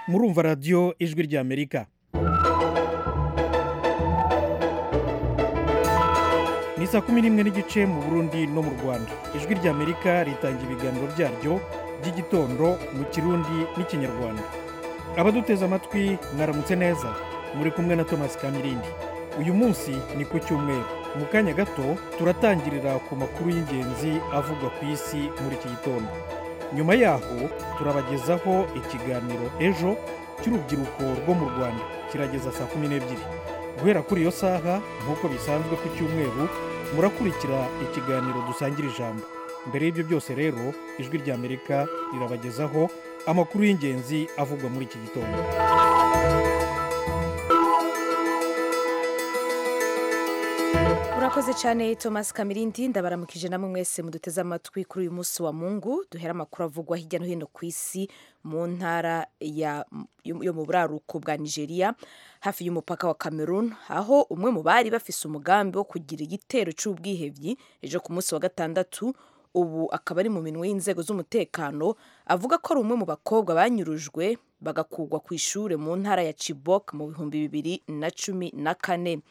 murumva radiyo ijwi ry'amerika ni saa kumi n'imwe n'igice mu burundi no mu rwanda ijwi ry'amerika ritanga ibiganiro byaryo by'igitondo mu kirundi n'ikinyarwanda abaduteze amatwi mwaramutse neza muri kumwe na thomas kamirindi uyu munsi ni ku cyumweru mu kanya gato turatangirira ku makuru y'ingenzi avugwa ku isi muri iki gitondo nyuma yaho turabagezaho ikiganiro ejo cy'urubyiruko rwo mu rwanda kirageza saa kumi n'ebyiri guhera kuri iyo saha nk'uko bisanzwe ku cyumweru murakurikira ikiganiro dusangira ijambo mbere y'ibyo byose rero ijwi ry'amerika rirabagezaho amakuru y'ingenzi avugwa muri iki gitondo murakoze cyane thomas kamirindi ndabaramukije namwe mwese muduteze amatwi kuri uyu munsi wa mungu duhera amakuru avugwa hirya no hino ku isi mu ntara ya- yo mu buraruko bwa nigeria hafi y'umupaka wa cameroon aho umwe mu bari bafise umugambi wo kugira igitero cy'ubwihebyi ejo ku munsi wa gatandatu ubu akaba ari mu minwe y'inzego z'umutekano avuga ko ari umwe mu bakobwa banyurujwe bagakugwa ku ishuri mu ntara ya chibok mu bihumbi bibiri na cumi na kane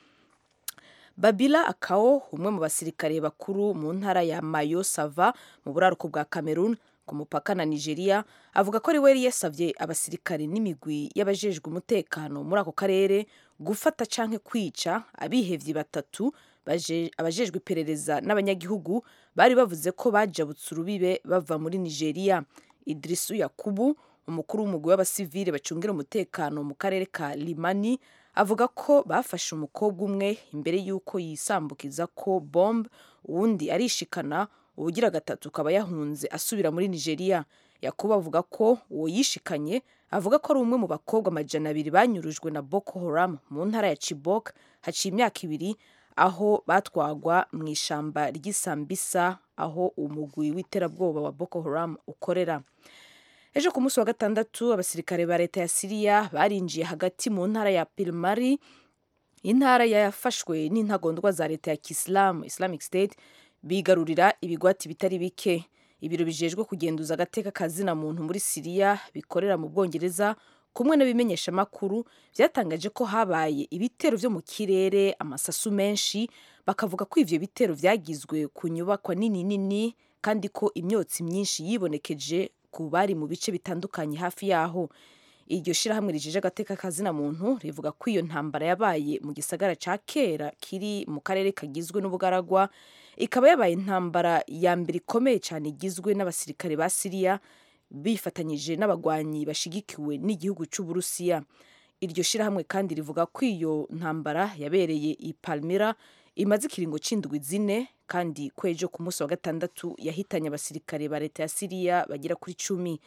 babila akao umwe mu basirikare bakuru mu ntara ya mayo sava mu buraruko bwa cameroon ku mupaka na nigeria avuga ko ari we yari yasabye abasirikare n'imigwi y'abajejwe umutekano muri ako karere gufata canke kwica abihevyi batatu baje- abajejwe iperereza n'abanyagihugu bari bavuze ko bajabutse urubibe bava muri nigeria idrisu yakubu umukuru w'umugwi w'abasivile bacungira umutekano mu karere ka limani avuga ko bafashe umukobwa umwe imbere y'uko yisambukiza ko bombe uwundi arishikana uwugira gatatu akaba yahunze asubira muri nigeria yakuba avuga ko uwo yishikanye avuga ko ari umwe mu bakobwa amajana abiri banyurujwe na boko haram mu ntara ya chibok haciye imyaka ibiri aho batwagwa mu ishamba ry'isambisa aho umugwi w'iterabwoba wa boko haram ukorera ejo ku munsi wa gatandatu abasirikare ba leta ya siriya barinjiye hagati mu ntara ya pirimari intara yafashwe n'intagondwa za leta ya kisilamu islamic state bigarurira ibigwati bitari bike ibiro bijejwe kugenduza agateka kazina muntu muri siriya bikorera mu bwongereza kumwe n'abimenyesha amakuru byatangaje ko habaye ibitero byo mu kirere amasasu menshi bakavuga ko ivyo bitero vyagizwe ku nyubakwa nini nini kandi ko imyotsi myinshi yibonekeje ku bari mu bice bitandukanye hafi yaho iryo shirahamwe rijeje agateka kazina muntu rivuga ko iyo ntambara yabaye mu gisagara ca kera kiri mu karere kagizwe n'ubugaragwa ikaba yabaye intambara ya mbere ikomeye cyane igizwe n'abasirikare ba siriya bifatanyije n'abagwanyi bashigikiwe n'igihugu cy'uburusiya iryo shirahamwe kandi rivuga ko iyo ntambara yabereye i palmira imaze ikiringo c'indwi zine kandi kwejo ku munsi wa gatandatu yahitanye abasirikare ba leta ya siriya bagera kuri cumi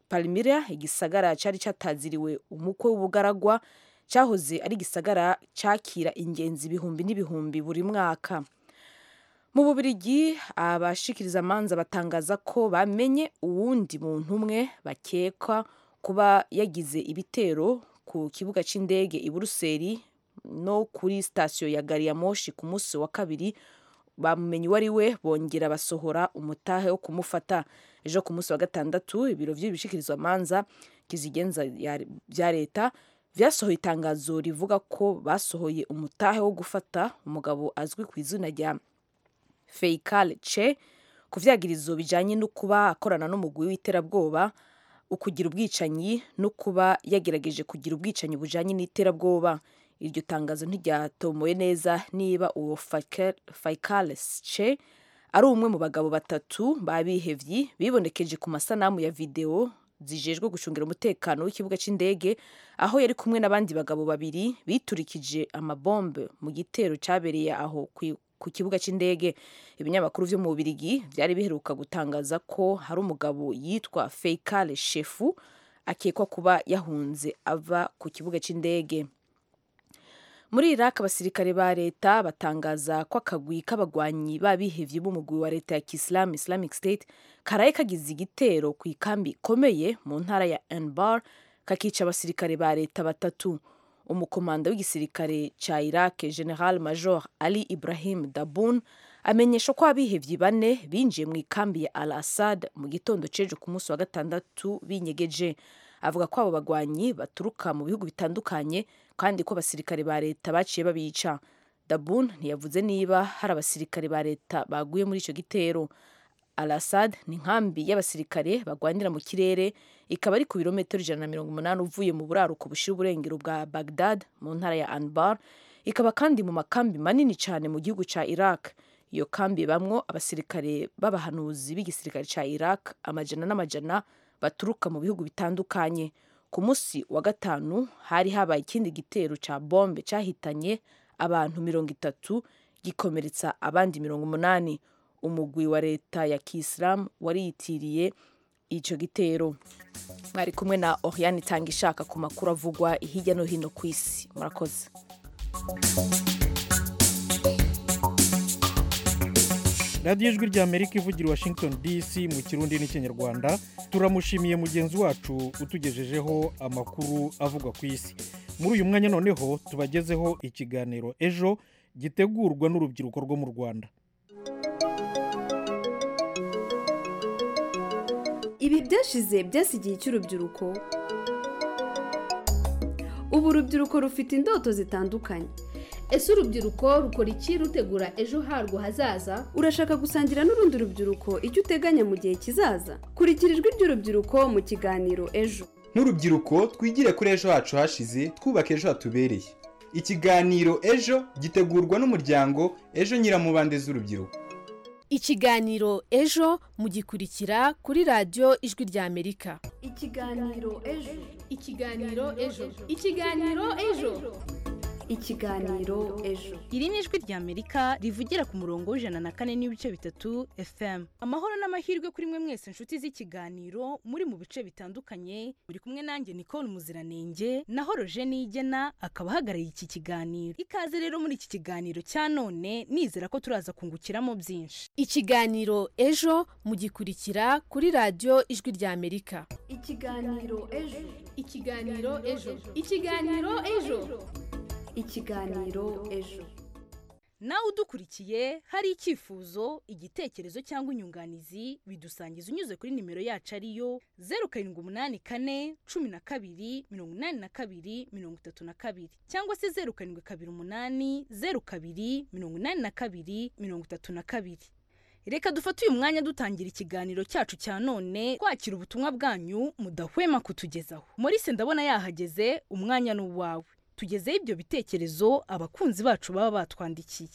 palmira igisagara cyari cyataziriwe umukwe w'ubugaragwa cyahoze ari igisagara cyakira ingenzi ibihumbi n'ibihumbi buri mwaka mu bubirigi abashikiriza amanza batangaza ko bamenye uwundi muntu umwe bakeka kuba yagize ibitero ku kibuga cy'indege i buruseli no kuri sitasiyo ya gari ya moshi ku munsi wa kabiri bamumenye uwo ari we bongera basohora umutahe wo kumufata ejo ku munsi wa gatandatu ibiro by'ibishikirizwamanza kizigenza ya- bya leta byasohoye itangazo rivuga ko basohoye umutahe wo gufata umugabo azwi ku izina rya feikal che ku vyagirizo bijanye no kuba akorana n'umugwi w'iterabwoba ukugira ubwicanyi no kuba yagerageje kugira ubwicanyi bujanye n'iterabwoba iryo tangazo ntiryatomoye neza niba uwo faikal che ari umwe mu bagabo batatu babihevyi bibonekeje ku masanamu ya videwo zijejwe gucungira umutekano w'ikibuga cy'indege aho yari kumwe n'abandi bagabo babiri biturikije amabombe mu gitero cyabereye aho ku- ku kibuga cy'indege ibinyamakuru vyo mu Bubirigi vyari biheruka gutangaza ko hari umugabo yitwa Feikale Shefu akekwa kuba yahunze ava ku kibuga cy'indege muri iraq abasirikare ba leta batangaza ko akagwi k'abagwanyi b'abihevye b'umugwi wa leta ya kisilamu islamic state karaye kagize igitero ku ikambi ikomeye mu ntara ya anbar kakica abasirikare ba leta batatu umukomanda w'igisirikare ca iraq general major ali ibrahim dabun amenyesha ko abihevyi bane binjiye mu ikambi ya al assad mu gitondo c'ejo ku munsi wa gatandatu binyegeje avuga ko abo bagwanyi baturuka mu bihugu bitandukanye kandi ko abasirikare ba leta baciye babica dabun ntiyavuze niba hari abasirikare ba leta baguye muri icyo gitero al assad ni inkambi y'abasirikare bagwanira mu kirere ikaba ari ku birometero ijana na mirongo umunani uvuye mu buraruko bushyira uburengero bwa bagdad mu ntara ya anbar ikaba kandi mu makambi manini cyane mu gihugu cya iraq iyo kambi bamwo abasirikare b'abahanuzi b'igisirikare cya iraq amajana n'amajana baturuka mu bihugu bitandukanye ku munsi wa gatanu hari habaye ikindi gitero cya bombe cyahitanye abantu mirongo itatu gikomeretsa abandi mirongo umunani umugwi wa leta ya kisilamu wariyitiriye icyo gitero mwari kumwe na oriane itanga ishaka ku makuru avugwa hirya no hino ku isi murakoze radiyo ijwi ry'amerika ivugira i washington dc mu kirundi n'ikinyarwanda turamushimiye mugenzi wacu utugejejeho amakuru avugwa ku isi muri uyu mwanya noneho tubagezeho ikiganiro ejo gitegurwa n'urubyiruko rwo mu rwanda ibi byashize byasigiye icy'urubyiruko ubu urubyiruko rufite indoto zitandukanye ese urubyiruko rukora iki rutegura ejo harwo hazaza urashaka gusangira n'urundi rubyiruko icyo uteganya mu gihe kizaza kurikira ijwi ry'urubyiruko mu kiganiro ejo nk'urubyiruko twigire kuri ejo hacu hashize twubaka ejo hatubereye ikiganiro ejo gitegurwa n'umuryango ejo nyiramubande z'urubyiruko ikiganiro ejo mugikurikira kuri radiyo ijwi ry'amerika ikiganiro ejo ikiganiro ejo ikiganiro ejo ikiganiro ejo iri ni ijwi rya amerika rivugira ku murongo w'ijana na kane n'ibice bitatu fm amahoro n'amahirwe kuri mwe mwese inshuti z'ikiganiro muri mu bice bitandukanye muri kumwe nanjye nikoni muziranenge naho roje nigena akaba ahagarariye iki kiganiro ikaze rero muri iki kiganiro cya none nizera ko turaza kungukiramo byinshi ikiganiro ejo mugikurikira kuri radiyo ijwi ry'amerika ikiganiro ejo ikiganiro ejo ikiganiro ejo ikiganiro ejo nawe udukurikiye hari icyifuzo igitekerezo cyangwa inyunganizi bidusangiza unyuze kuri nimero yacu ariyo zeru karindwi umunani kane cumi na kabiri mirongo inani na kabiri mirongo itatu na kabiri cyangwa se zeru karindwi kabiri umunani zeru kabiri mirongo inani na kabiri mirongo itatu na kabiri reka dufate uyu mwanya dutangira ikiganiro cyacu cya none twakira ubutumwa bwanyu mudahwema kutugezaho Maurice ndabona yahageze umwanya ni uwawe tugezeho ibyo bitekerezo abakunzi bacu baba batwandikiye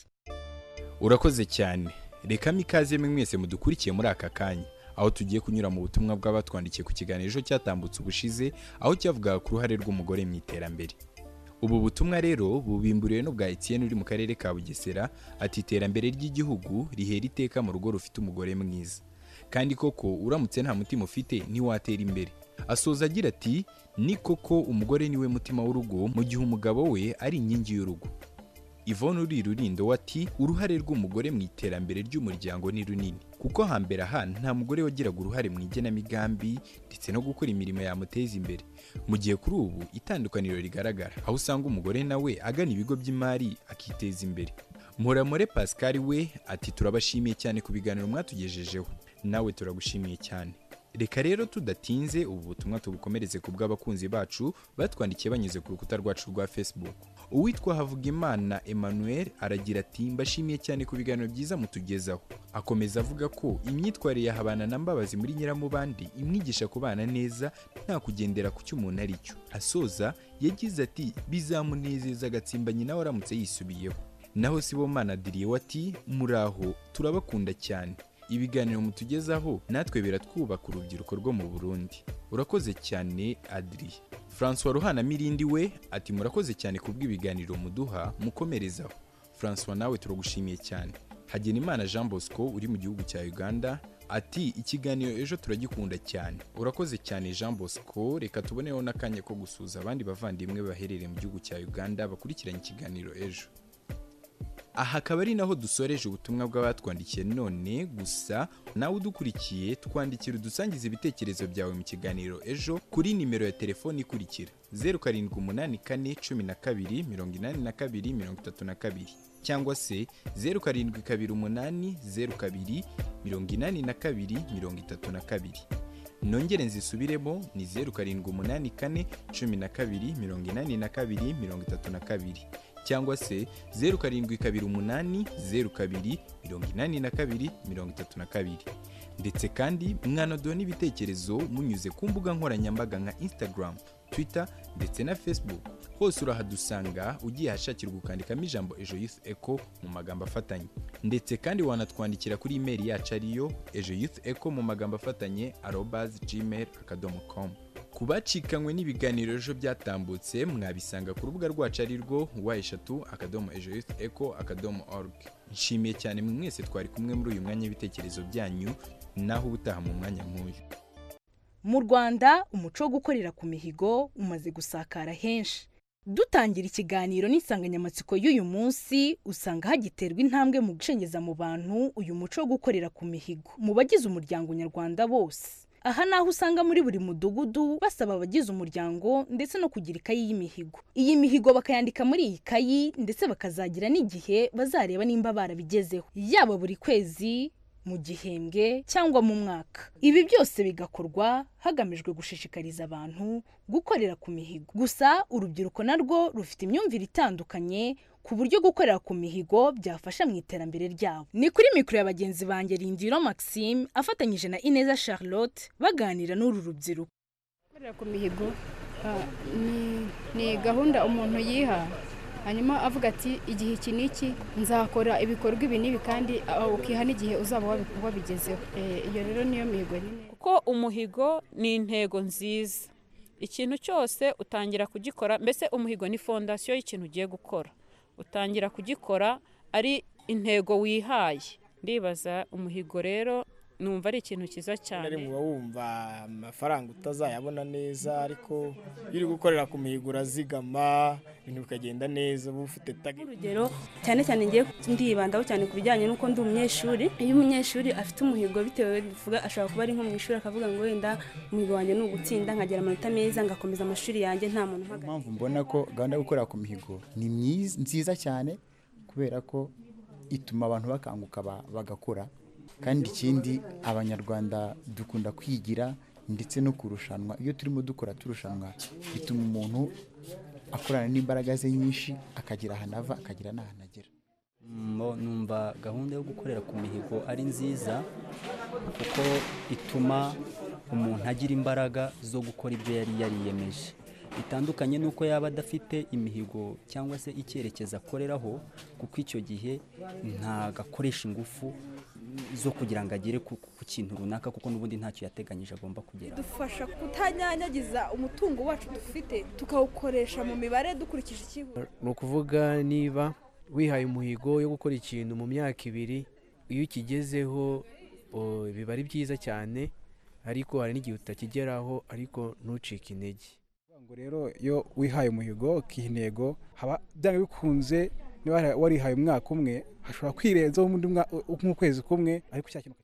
urakoze cyane rekamo ikaze mwe mwese mudukurikiye muri aka kanya aho tugiye kunyura mu butumwa bw'abatwandikiye ku kiganiro ejo cyatambutse ubushize aho cyavugaga ku ruhare rw'umugore mu iterambere ubu butumwa rero bubimburiwe n'ubwa Etienne uri mu karere ka bugesera ati iterambere ry'igihugu rihera iteka mu rugo rufite umugore mwiza kandi koko uramutse nta mutima ufite ntiwatera imbere asoza agira ati ni koko umugore niwe mutima w'urugo mu gihe umugabo we ari inkingi y'urugo Yvonne uri rurindo ati uruhare rw'umugore mu iterambere ry'umuryango ni runini kuko hambere aha nta mugore wagiraga uruhare mu igenamigambi ndetse no gukora imirimo yamuteza imbere mu gihe kuri ubu itandukaniro rigaragara aho usanga umugore nawe agana ibigo by'imari akiteza imbere muramure pascal we ati turabashimiye cyane ku biganiro mwatugejejeho nawe turagushimiye cyane reka rero tudatinze ubu butumwa tubukomereze ku bw'abakunzi bacu batwandikiye banyuze ku rukuta rwacu rwa facebook uwitwa havugimana emmanuel aragira ati mbashimiye cyane ku biganiro byiza mutugezaho akomeza avuga ko imyitwarire ya habana na mbabazi muri nyiramubandi imwigisha kubana neza nta kugendera ku cyo umuntu ari cyo asoza yagize ati bizamunezeza agatsimbanyi nawe aramutse yisubiyeho naho sibomana diriye ati muraho turabakunda cyane ibiganiro mutugezaho natwe biratwubaka urubyiruko rwo mu burundi urakoze cyane adiri francois ruhana mirindi we ati murakoze cyane ku bw'ibiganiro muduha mukomerezaho francois nawe turagushimiye cyane hagenimana jean bosco uri mu gihugu cya uganda ati ikiganiro ejo turagikunda cyane urakoze cyane jean bosco reka tuboneho n'akanya ko gusuza abandi bavandimwe baherereye mu gihugu cya uganda bakurikiranye ikiganiro ejo aha akaba ari naho dusoreje ubutumwa bw'abatwandikiye none gusa nawe udukurikiye twandikira udusangiza ibitekerezo byawe mu kiganiro ejo kuri nimero ya telefoni ikurikira zeru karindwi umunani kane cumi na kabiri mirongo inani na kabiri mirongo itatu na kabiri cyangwa se zeru karindwi kabiri umunani zeru kabiri mirongo inani na kabiri mirongo itatu na kabiri nongere nzisubiremo ni zeru karindwi umunani kane cumi na kabiri mirongo inani na kabiri mirongo itatu na kabiri cyangwa se zeru karindwi kabiri umunani zeru kabiri mirongo inani na kabiri mirongo itatu na kabiri ndetse kandi mwanadura n'ibitekerezo munyuze ku mbuga nkoranyambaga nka instagram twitter ndetse na facebook hose urahadusanga ugiye ahashakirwa ukandikamo ijambo ejo youth eco mu magambo afatanye ndetse kandi wanatwandikira kuri imeri yacu ariyo ejo youth eco mu magambo afatanye arobazi gmail akadomo komu ku bacikanywe n'ibiganiro ejo byatambutse mwabisanga ku rubuga rwacu ari rwo wa eshatu akadomo ejo youth eco akadomo orugi nshimiye cyane mwe mwese twari kumwe muri uyu mwanya w'ibitekerezo byanyu naho ubutaha mu mwanya nk'uyu mu rwanda umuco wo gukorera ku mihigo umaze gusakara henshi dutangira ikiganiro n'insanganyamatsiko y'uyu munsi usanga hagiterwa intambwe mu gucengeza mu bantu uyu muco wo gukorera ku mihigo mu bagize umuryango nyarwanda bose aha ni aho usanga muri buri mudugudu basaba abagize umuryango ndetse no kugira ikayi y'imihigo iyi mihigo bakayandika muri iyi kayi ndetse bakazagira n'igihe bazareba nimba barabigezeho yaba buri kwezi mu gihembwe cyangwa mu mwaka ibi byose bigakorwa hagamijwe gushishikariza abantu gukorera ku mihigo gusa urubyiruko narwo rufite imyumvire itandukanye ku buryo gukorera ku mihigo byafasha mu iterambere ryabo ni kuri mikoro ya bagenzi banjye rindiro maxime afatanyije na ineza charlotte baganira n'uru rubyiruko gukorera ku mihigo ah, ni- ni gahunda umuntu yiha hanyuma avuga ati igihe iki n'iki nzakora ibikorwa ibi n'ibi kandi ah, ukiha n'igihe uzaba wabi- wabigezeho Eh, iyo rero niyo mihigo nyine kuko umuhigo ni intego nziza ikintu cyose utangira kugikora mbese umuhigo ni fondasiyo y'ikintu ugiye gukora utangira kugikora ari intego wihaye ndibaza umuhigo rero numva ari ikintu cyiza cyane rimwe uba wumva amafaranga utazayabona neza ariko iyo uri gukorera ku mihigo urazigama ibintu bikagenda neza uba ufite tagi urugero cyane cyane ngiye ndibandaho cyane ku bijyanye n'uko ndi umunyeshuri iyo umunyeshuri afite umuhigo bitewe bivuga ashobora kuba ari nko mu ishuri akavuga ngo wenda umuhigo wanjye ni ugutsinda nkagira amanota meza ngakomeza amashuri yanjye nta muntu Niyo umpagaze mpamvu mbona ko gahunda yo gukorera ku mihigo ni myiza- nziza cyane kubera ko ituma abantu bakanguka ba- bagakora kandi ikindi abanyarwanda dukunda kwigira ndetse no kurushanwa iyo turimo dukora turushanwa bituma umuntu akorana n'imbaraga ze nyinshi akagira ahantu ava akagira n'ahantu agera Mo- numva gahunda yo gukorera ku mihigo ari nziza kuko ituma umuntu agira imbaraga zo gukora ibyo yari yariyemeje bitandukanye n'uko yaba adafite imihigo cyangwa se icyerekezo akoreraho kuko icyo gihe ntago akoresha ingufu zo kugira ngo agere ku, ku kintu runaka kuko n'ubundi ntacyo yateganyije agomba kugera dufasha kutanyanyagiza umutungo wacu dufite tukawukoresha mu mibare dukurikije icyihuta ni ukuvuga niba wihaye umuhigo yo gukora ikintu mu myaka ibiri iyo ukigezeho o, biba ari byiza cyane ariko hari n'igihe utakigeraho ariko ntucike intege ngo rero iyo wihaye umuhigo ukiha intego haba byanga bikunze niba wari- warihaye umwaka umwe hashobora kwirenzaho undi mwa- nk'ukwezi kumwe ariko cya kintu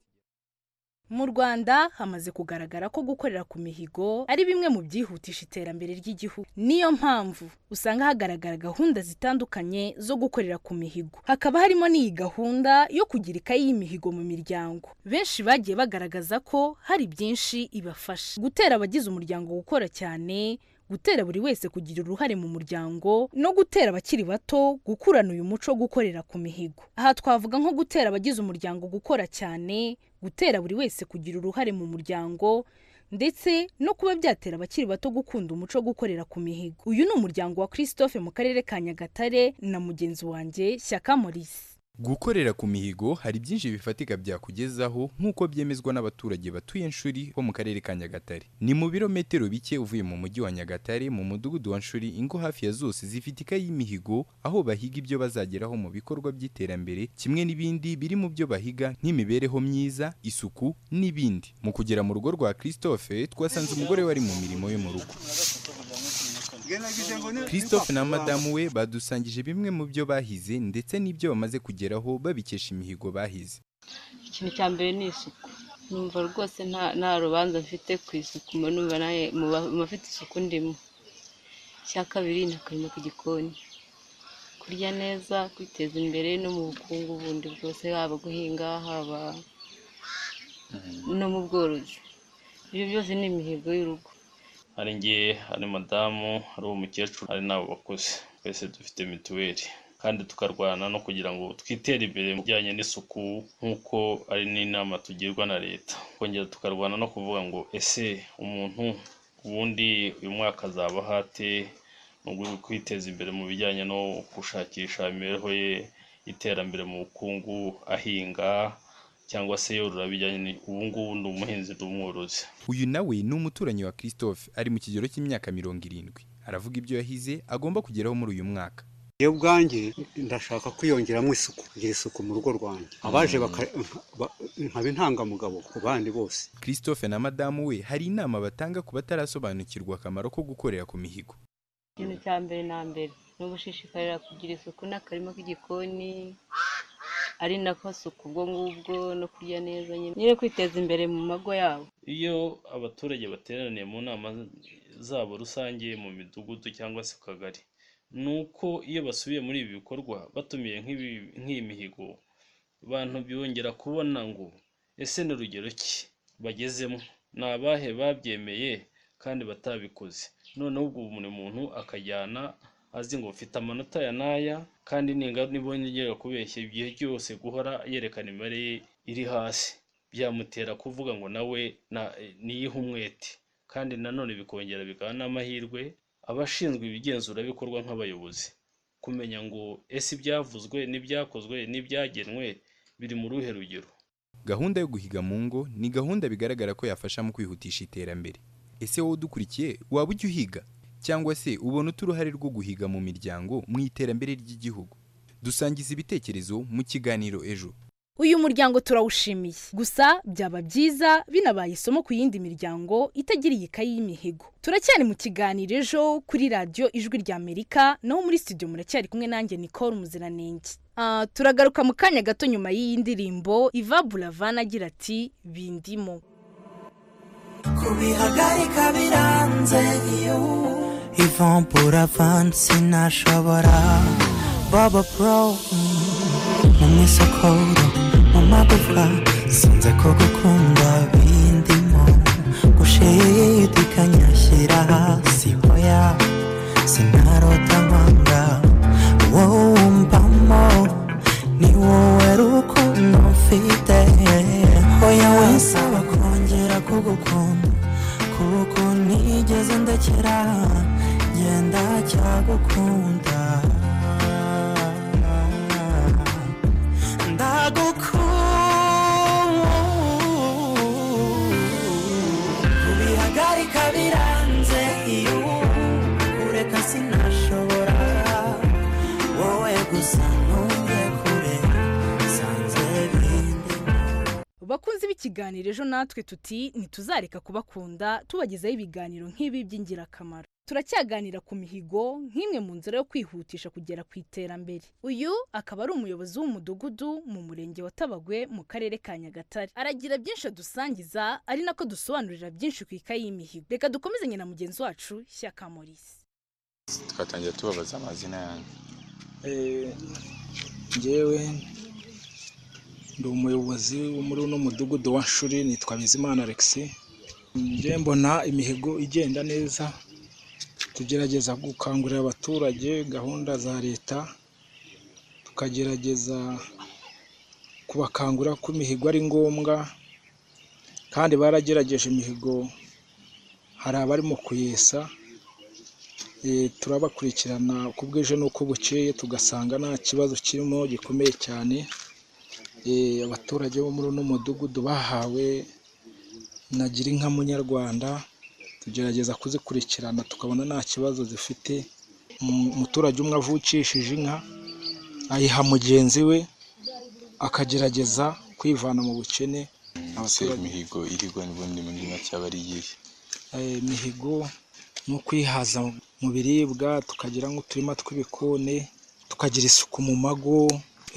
mu rwanda hamaze kugaragara ko gukorera ku mihigo ari bimwe mu byihutisha iterambere ry'igihugu niyo mpamvu usanga hagaragara gahunda zitandukanye zo gukorera ku mihigo hakaba harimo n'iyi gahunda yo kugira ikayi y'imihigo mu miryango benshi bagiye bagaragaza ko hari byinshi ibafasha gutera abagize umuryango gukora cyane gutera buri wese kugira uruhare mu muryango no gutera abakiri bato gukurana uyu muco wo gukorera ku mihigo aha twavuga nko gutera abagize umuryango gukora cyane gutera buri wese kugira uruhare mu muryango ndetse no kuba byatera abakiri bato gukunda umuco wo gukorera ku mihigo uyu ni umuryango wa christophe mu karere ka nyagatare na mugenzi wanjye shyaka maurice gukorera ku mihigo hari byinshi bifatika byakugezaho nk'uko byemezwa n'abaturage batuye Nshuri bo mu karere ka Nyagatare ni mu birometero bike uvuye mu mujyi wa Nyagatare mu mudugudu wa Nshuri ingo hafi ya zose zifite ikayi y'imihigo aho bahiga ibyo bazageraho mu bikorwa by'iterambere kimwe n'ibindi biri mu byo bahiga nk'imibereho myiza isuku n'ibindi mu kugera mu rugo rwa Christophe twasanze umugore wari mu mirimo yo mu rugo Christophe na madamu we badusangije bimwe mu byo bahize ndetse n'ibyo bamaze kugeraho babikesha imihigo bahize ikintu cya mbere ni isuku numva rwose nta nta rubanza mfite ku isuku mba numva nawe mu ba- mu bafite isuku ndimo icya kabiri ni akarima k'igikoni kurya neza kwiteza imbere no mu bukungu bundi bwose haba guhinga haba no mu bworozi ibyo byose ni imihigo y'urugo hari njye hari madamu hari uwo mukecuru hari n'abo bakuze twese dufite mituweli kandi tukarwana no kugira ngo twitere imbere mu bijyanye n'isuku nk'uko ari n'inama tugirwa na leta kongera tukarwana no kuvuga ngo ese umuntu ubundi uyu mwaka azabaho ate mu rwego rwo kwiteza imbere mu bijyanye no gushakisha imibereho ye iterambere mu bukungu ahinga cyangwa se yorora bijyanye ni- ubu ngubu ni umuhinzi ni umworozi uyu nawe ni umuturanyi wa christophe ari mu kigero cy'imyaka mirongo irindwi aravuga ibyo yahize agomba kugeraho muri uyu mwaka iyo bwanjye ndashaka kwiyongeramo isuku kugira isuku mu rugo rwanjye abaje baka- ba- nkaba intangamugabo ku bandi bose christophe na madamu we hari inama batanga ku batarasobanukirwa akamaro ko gukorera ku mihigo ikintu cya mbere na mbere ni ugushishikarira kugira isuku n'akarima k'igikoni ari nako suku ubwo ngubwo no kurya neza nyine nyine kwiteza imbere mu mago yabo iyo abaturage bateraniye mu nama zabo rusange mu midugudu cyangwa se ku kagari ni uko iyo basubiye muri ibi bikorwa batumiye nk'ibi- nk'iyi mihigo abantu biyongera kubona ngo ese ni rugero ki bagezemo ni abahe babyemeye kandi batabikoze noneho ubwo buri muntu akajyana azi ngo mfite amanota ya n'aya kandi ninga nibongera kubeshya igihe cyose guhora yerekana imibare ye iri hasi byamutera kuvuga ngo nawe na- niyihe umwete kandi nanone bikongera bikaba n'amahirwe abashinzwe ibigenzura bikorwa nk'abayobozi kumenya ngo ese ibyavuzwe n'ibyakozwe n'ibyagenwe biri mu ruhe rugero gahunda yo guhiga mu ngo ni gahunda bigaragara ko yafasha mu kwihutisha iterambere ese wowe udukurikiye waba ujya uhiga cyangwa se ubona ute uruhare rwo guhiga mu miryango mu iterambere ry'igihugu dusangiza ibitekerezo mu kiganiro ejo uyu muryango turawushimiye gusa byaba byiza binabaye isomo ku yindi miryango itagira iyi kayi y'imihigo turacyari mu kiganiro ejo kuri radiyo ijwi ry'amerika naho muri studio muracyari kumwe nanjye nicole muziranenge Ah, turagaruka mu kanya gato nyuma y'iyi ndirimbo iva buravana agira ati bindimo kubihagarika biranze iyo ivampura vani sinashobora baba pro mu misokoro mu magufa sinze ko gukunda bindimo gushidikanya shyira hasi hoya sinarota nkwanga wowe wumvamo ni wowe rukundo mfite hoya winsaba kongera kugukunda kuko nigeze ndekera genda cyagukunda ndagukunda kubihagarika biranze iyo ureka sinashobora wowe gusa ntuye kure sanze bindi bakunzi b'ikiganiro ejo natwe tuti ntituzareka kubakunda tubagezaho ibiganiro nk'ibi by'ingirakamaro turacyaganira ku mihigo nk'imwe mu nzira yo kwihutisha kugera ku iterambere uyu akaba ari umuyobozi w'umudugudu mu murenge wa tabagwe mu karere ka nyagatare aragira byinshi adusangiza ari nako dusobanurira byinshi ku ikayi y'imihigo reka dukomezanye na mugenzi wacu shyaka morisi twatangira tubabaza amazina yanjye ngewe ndi umuyobozi wo muri uno mudugudu wa shuri nitwa bizimana alex njye mbona imihigo igenda neza tugerageza gukangurira abaturage gahunda za leta tukagerageza kubakangura ko imihigo ari ngombwa kandi baragerageje imihigo hari abarimo kuyesa Eh, turabakurikirana uko bwije n'uko bukeye tugasanga nta kibazo kirimo gikomeye cyane Eh, abaturage bo muri uno mudugudu bahawe nagira inka munyarwanda tugerageza kuzikurikirana tukabona nta kibazo zifite Umu- umuturage umwe avukishije inka ayiha mugenzi we akagerageza kwivana mu bukene ese imihigo irigwa n'ubundi muri make aba ari iyihe Eh, imihigo ni ukwihaza mu biribwa tukagira nk'uturima tw'ibikoni tukagira isuku mu mago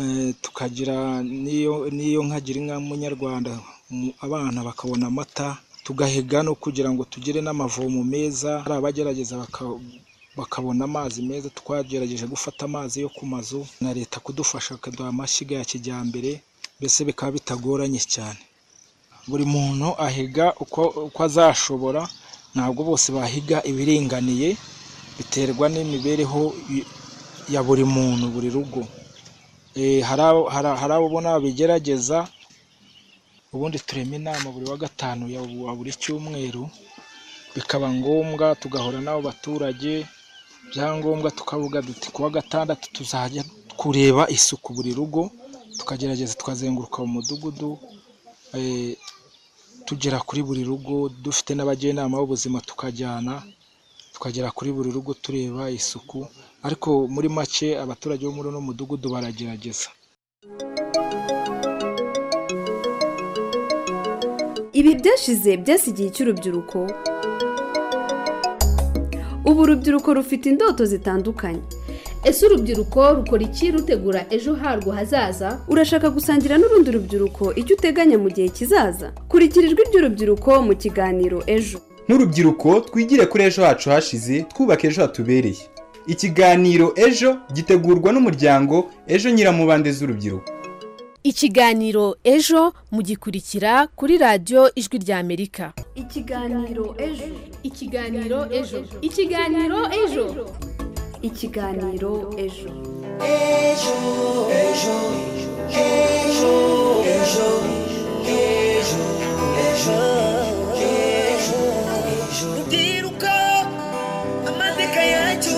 eh, tukagira n'iyo n'iyo nkagira inka munyarwanda mu- abana bakabona amata tugahiga no kugira ngo tugire n'amavomo meza hari abagerageza baka- bakabona amazi meza twagerageje gufata amazi yo ku mazu na leta kudufasha akaduha amashyiga ya kijyambere mbese bikaba bitagoranye cyane buri muntu ahiga uko uko azashobora ntabwo bose bahiga ibiringaniye biterwa n'imibereho y- ya buri muntu buri rugo Eh, hari abo- hari- hari abo ubona bigerageza ubundi turema inama buri wa gatanu ya wa buri cyumweru bikaba ngombwa tugahura n'abo baturage byangombwa tukavuga duti ku wa gatandatu tuzajya kureba isuku buri rugo tukagerageza tukazenguruka mu mudugudu eh, tugera kuri buri rugo dufite n'abajyanama b'ubuzima tukajyana tukagera kuri buri rugo tureba isuku ariko muri make abaturage bo muri uno mudugudu baragerageza ibi byashize byasigiye icy'urubyiruko ubu urubyiruko rufite indoto zitandukanye ese urubyiruko rukora iki rutegura ejo harwo hazaza urashaka gusangira n'urundi rubyiruko icyo uteganya mu gihe kizaza kurikira ijwi ry'urubyiruko mu kiganiro ejo nk'urubyiruko twigire kuri ejo hacu hashize twubaka ejo hatubereye ikiganiro ejo gitegurwa n'umuryango ejo nyiramubande z'urubyiruko ikiganiro ejo mugikurikira kuri radiyo ijwi rya amerika ikiganiro ejo ikiganiro ejo ikiganiro ejo ikiganiro ejo Ejo, ejo, ejo, ejo, ejo, ejo, ejo, ejo. Rubyiruko, amateka yacu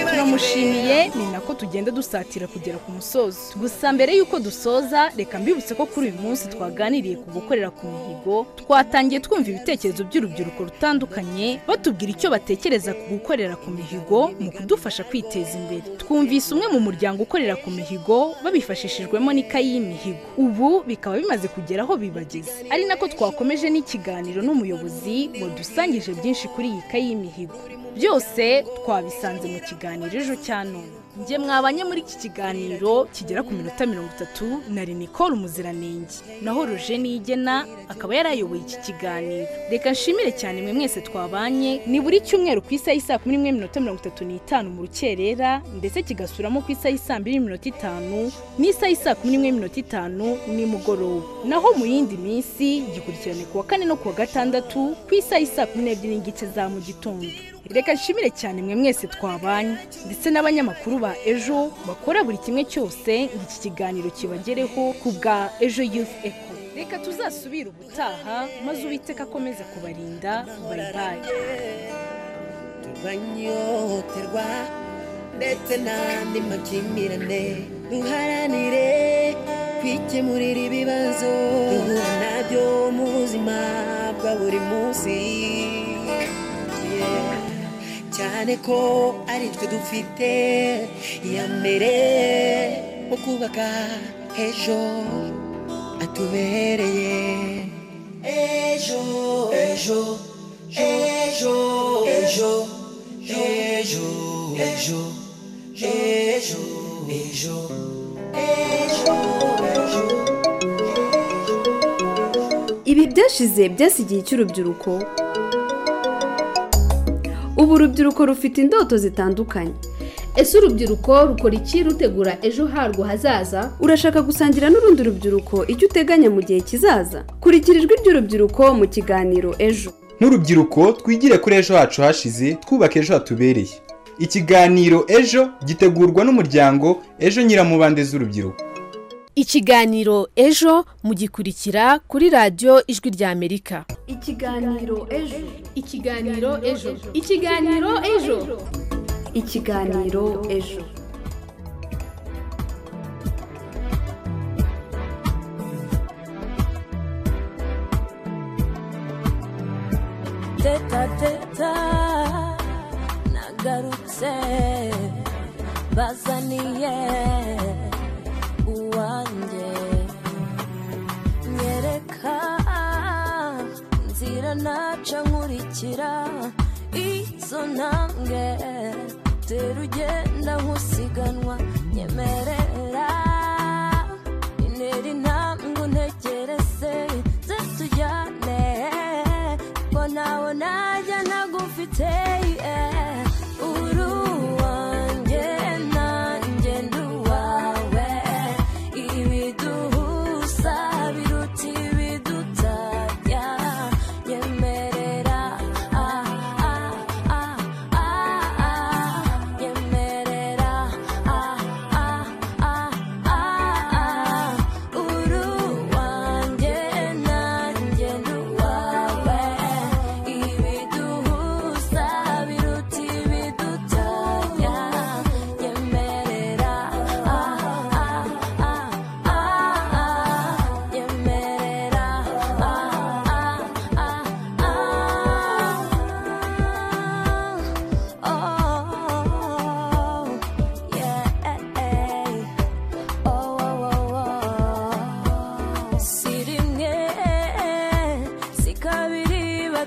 turamushimiye ni nako tugenda dusatira kugera ku musozo gusa mbere y'uko dusoza reka mbibutse ko kuri uyu munsi twaganiriye ku gukorera ku mihigo twatangiye twumva ibitekerezo by'urubyiruko rutandukanye batubwira icyo batekereza ku gukorera ku mihigo mu kudufasha kwiteza imbere twumvise umwe mu muryango ukorera ku mihigo babifashishijwemo n'ikayi y'imihigo ubu bikaba bimaze kugera aho bibageze ari nako twakomeje n'ikiganiro n'umuyobozi wadusangije byinshi kuri iyi kayi y'imihigo byose twabisanze mu kiganiro ejo cya none njye mwabanye muri iki kiganiro kigera ku minota mirongo itatu nari nicole umuziranenge naho roje nigena akaba yarayoboye iki kiganiro reka nshimire cyane mwe mwese twabanye ni buri cyumweru ku isaha y'isaa kumi n'imwe minota mirongo itatu n'itanu mu rukerera ndetse kigasuramo ku isaha y'isaa mbiri n'iminota itanu n'isaha y'isaa kumi n'imwe minota itanu nimugoroba naho mu yindi minsi gikurikirane ku wa kane no ku wa gatandatu ku isaha y'isaa kumi n'ebyiri n'igice za mu gitondo reka nshimire cyane mwe mwese twabanye ndetse n'abanyamakuru ba ejo bakora buri kimwe cyose ngo iki kiganiro kibagereho ku bwa ejo youth eco reka tuzasubire ubutaha maze uwiteka akomeze kubarinda bayibaye turanyoterwa ndetse n'andi makimbirane duharanire kwikemurira ibibazo duhura nabyo mu buzima bwa buri munsi Yeah. cyane ko ari twe dufite iya mbere mu kubaka ejo atubereye ejo ejo ejo ejo ejo ejo ejo ejo ejo ejo ibi byashize byasigiye icy'urubyiruko ubu urubyiruko rufite indoto zitandukanye ese urubyiruko rukora iki rutegura ejo harwo hazaza urashaka gusangira n'urundi rubyiruko icyo uteganya mu gihe kizaza kurikira ijwi ry'urubyiruko mu kiganiro ejo nk'urubyiruko twigire kuri ejo hacu hashize twubaka ejo hatubereye ikiganiro ejo gitegurwa n'umuryango ejo nyiramubande z'urubyiruko ikiganiro ejo mugikurikira kuri radiyo ijwi rya amerika ikiganiro ejo ikiganiro ejo ikiganiro ejo ikiganiro ejo teta teta nagarutse bazaniye uwanjye nyereka nzira naca nkurikira izo ntambwe tera ugenda nk'usiganwa nyemerera intera intambwe untegereze ze tujyane ko nawe najya ntagufite eh. uri uwanjye nanjye ndi uwawe ibiduhuza biruta ibidutanya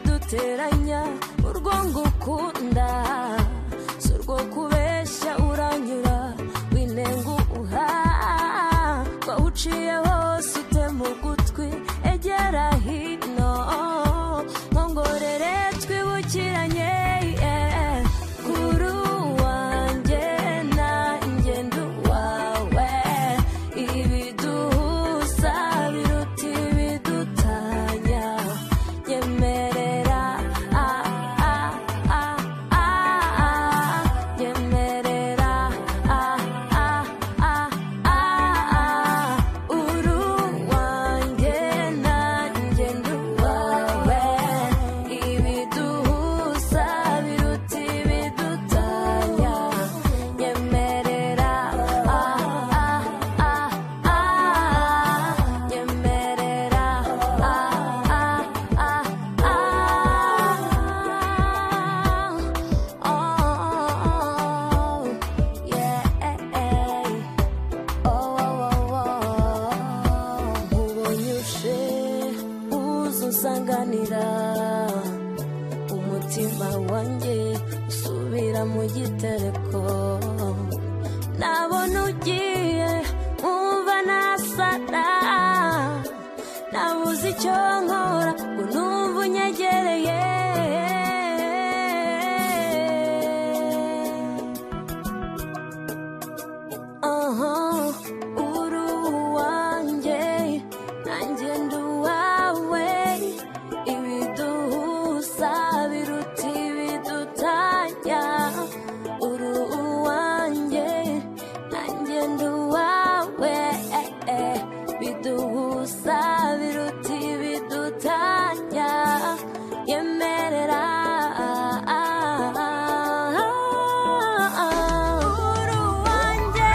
duteranya urwo ngukunda si urwo kubeshya uranyura winenguha ko uciye hose utema ugutwi egera hino nkongorere twibukiranye eh, kuri wanjye nanjye ndi uwawe ibiduhuza biruta ibidutanya nyemerera ah, ah, ah, ah, ah, nyemerera ah, ah, ah, ah, ah, uri uwanjye nanjye ndi uwawe ibiduhuza biruta ibidutanya nyemerera ah, ah, ah, ah, nyemerera ah, ah, ah, ah, oh, yeah, oh, oh, oh, ubonye ushe uza unsanganira umutima wanjye usubira mu gitereko nabona ugiye nkumva nasara nabuze icyo nkora ngo numva unyegereye aha uri uwanjye nanjye ndi uwawe ibiduhuza biruta ibidutanya uri uwanjye nanjye ndi uwawe eh, eh. biduhuza biruta ibidutanya yemerera uri uwanjye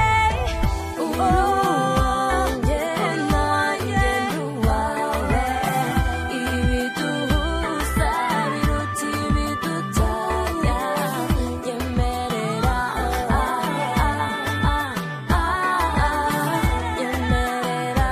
uri uwanjye nanjye ndi uwawe ibiduhuza biruta ibidutanya yemerera yemerera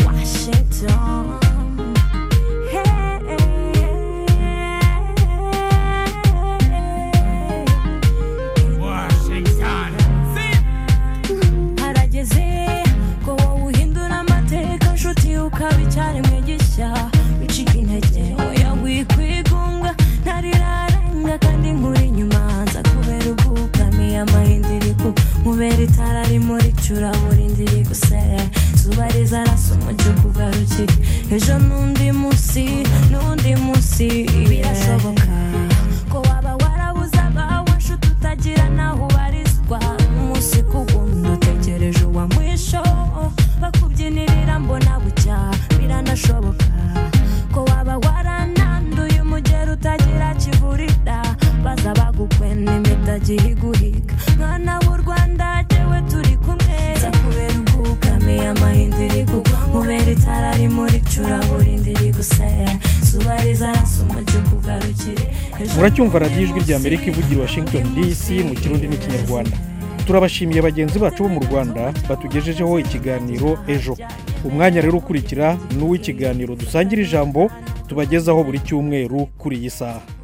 Washington. harageze ko wowe uhindura amateka nshuti ukaba icyari mwigisha wicika intege oya wikwigunga ntariraranga kandi nkuri inyuma nza kubera ubwugamiye amahindiriku nkubera itara rimuricura buri ndiri gusere zuba rizarasa umujyi ukugarukire ejo n'undi munsi n'undi munsi birashoboka ko waba warabuze abawe nshuti utagira naho ubarizwa umunsi ku wundi utegereje uwa mwisho bakubyinirira mbona bucya biranashoboka ko waba warananduye umugera utagira kivurira baza bagukwena imitagiye iguhiga mwana w'u rwanda jyewe turi kumwe nza kubera ubwugamiye amahindiri kugwa nkubera itara rimuricura burindi rigusaya zuba rizarasa umujyi ukugarukire muracyumva radiyo ijwi rya amerika ivugira i washington dc mu kirundi n'ikinyarwanda turabashimiye bagenzi bacu bo mu rwanda batugejejeho ikiganiro ejo umwanya rero ukurikira ni uw'ikiganiro dusangira ijambo tubagezaho buri cyumweru kuri iyi saha